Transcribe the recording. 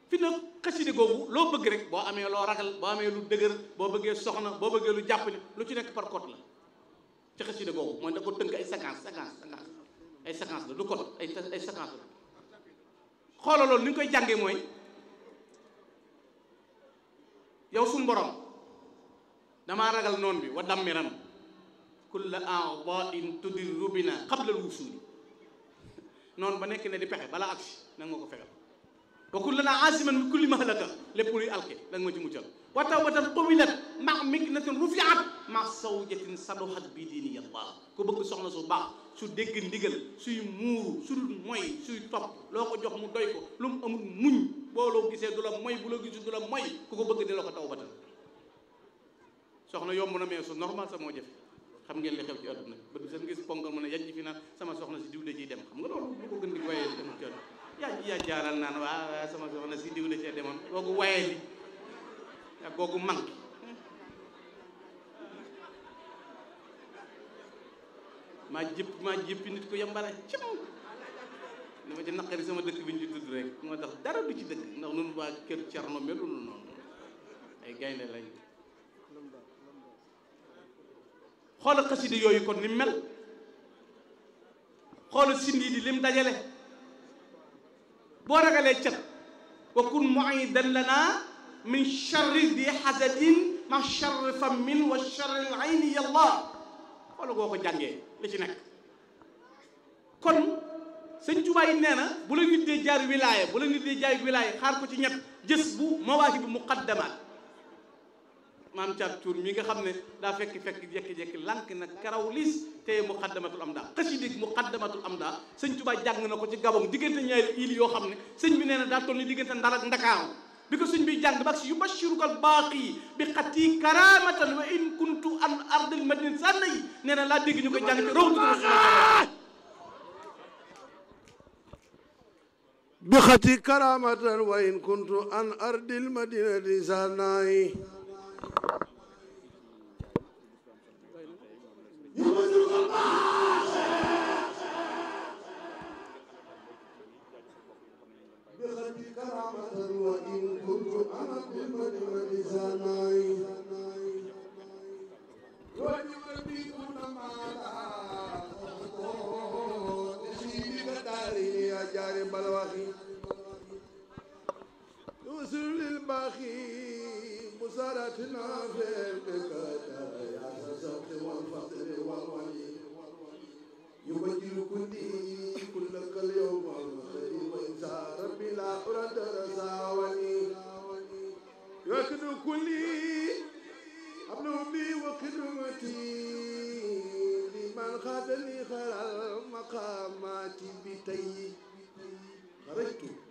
fi na xaside googu loo bëgg rek boo amee loo ragal boo amee lu dëgër boo bëggee soxna boo bëggee lu jàpp ni lu ci nekk par code la ci xaside googu mooy da ko tënk ay séquence séquence séquence ay séquence la du code ay ay séquence la xoola loolu ni ñu koy jàngee mooy yow suñ borom damaa ragal noon bi wa dammiran kulla a'da'in tudirru bina qabla al-wusuli noonu ba nekk ne di pexe balaa agsi na nga ko fexel wa kullana asiman min kulli mahlaka lépp luy alke da nga ma ci muccal wa tawbatan tawilat ma miknatin rufiat ma sawjatin sadohat bi diini yallah ku bëgg soxna su baax su dégg ndigal suy muuru su dul moy suy topp loo ko jox mu doy ko lu mu amul muñ boo loo gisee du la moy bu la gisul du la moy ku ko bëgg di la ko tawbatan soxna yomb na mais su normal sa moo jafe xam ngeen li xew ci àdduna ba du seen gis ponkal mën a yajj fi naan sama soxna si diw da ciy dem xam nga loolu lu ko gën di wayee dem ci àdduna yaa yaa jaaral naan waa sama soxna si diw da cee demoon googu wayee li ak googu manqué maa jëpp maa jëppi nit ko yambare cim li ma ci naqari sama dëkk bi ñu ci tudd rek moo tax dara du ci dëkk ndax nun waa kër Cerno melu noonu ay gaynde lañ xoola xasida yooyu kon ni mel xoola sindi di lim dajale boo ragalee cat wa kun muidan lana min charri di hasadin ma charri fammin wa charri al ayni yallah xoola goo ko jàngee li ci nekk kon sëñ Tuubaa yi nee na bu la nit dee jaar wilaaya bu la nit dee jaay wilaaya xaar ko ci ñett jës bu mawaahibu muqaddamaat maam caat tuur mi nga xam ne daa fekk fekk jekki-jekki lànk na karaw liis te muqaddamatul am daa xasida muqaddamatul am daa sëñ Tuubaa jàng na ko ci Gabon diggante ñaari île yoo xam ne sëñ bi nee na daa toll ni diggante Ndar ak Ndakaaru bi ko sëñ bi jàng ba si yubashiruka al baaqi bi xati karamatan wa in kuntu an ardil madina sànna yi nee na laa dégg ñu koy jàng ci rawdu بخطي كرامة وإن كنت عن أرض المدينة سناي بخطي كرامة وإن كنت عن أرض المدينة سناي وجبتي كنا معنا نسيبك داري يا جاري بلوخي وصل للباخي بصارتنا في البكاتا يا الصبر والفقر والولي يبجل كلي كلك اليوم الخير وإنسى ربي لا أرد رساولي يكن كلي أبنو بي وخدمتي لمن خادني خير المقامات بتي خرجت